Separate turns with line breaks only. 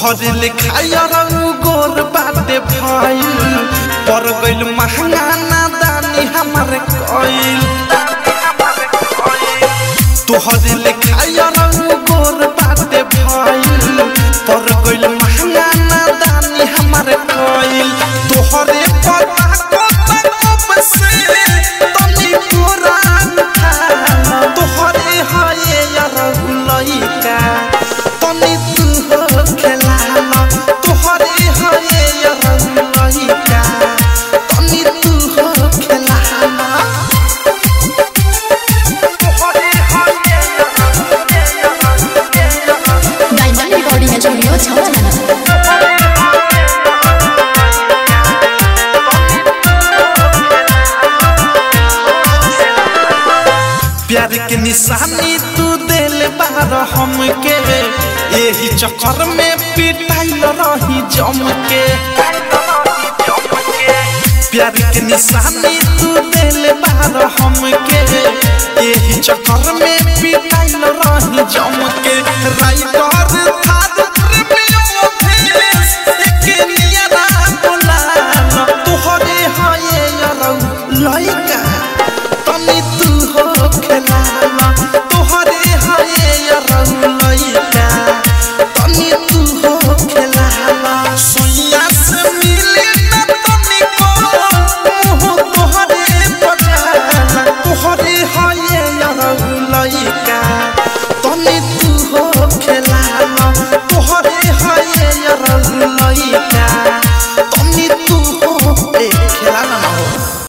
तोहरे लिखाया रंग गोर बाटे भइल पर गइल महंगा नादानी हमारे कइल तोहरे लिखाया रंग गोर बाटे भइल पर गइल महंगा नादानी हमारे कइल तोहरे पता को तकब से तनी पुरान था तोहरे हये यार लइका तनी तू हो खेलाला तोहरे हये यार लइका तनी तू हो खेलाला
डायमंड रिकॉर्डिंग स्टूडियो छावला
प्यार के निशानी तू दिल बार हमके यही चक्कर में पिटाइल रही जम के प्यार के निशानी तू दिल बार हमके यही चक्कर में पिटाइल रही जम के राइटर थार प्रेमियों भेस एके नियरा बोला तोहरे हये यारौ लइका तनी तू हो खेलाला तोहरे हये यारौ लइका तनी तू हो खेलाला सोइया से मिले न तनी को मुँह तोहरे बजाला तोहरे हये यारौ लइका तनी तू हो खेलाला तोहरे हये यारौ लइका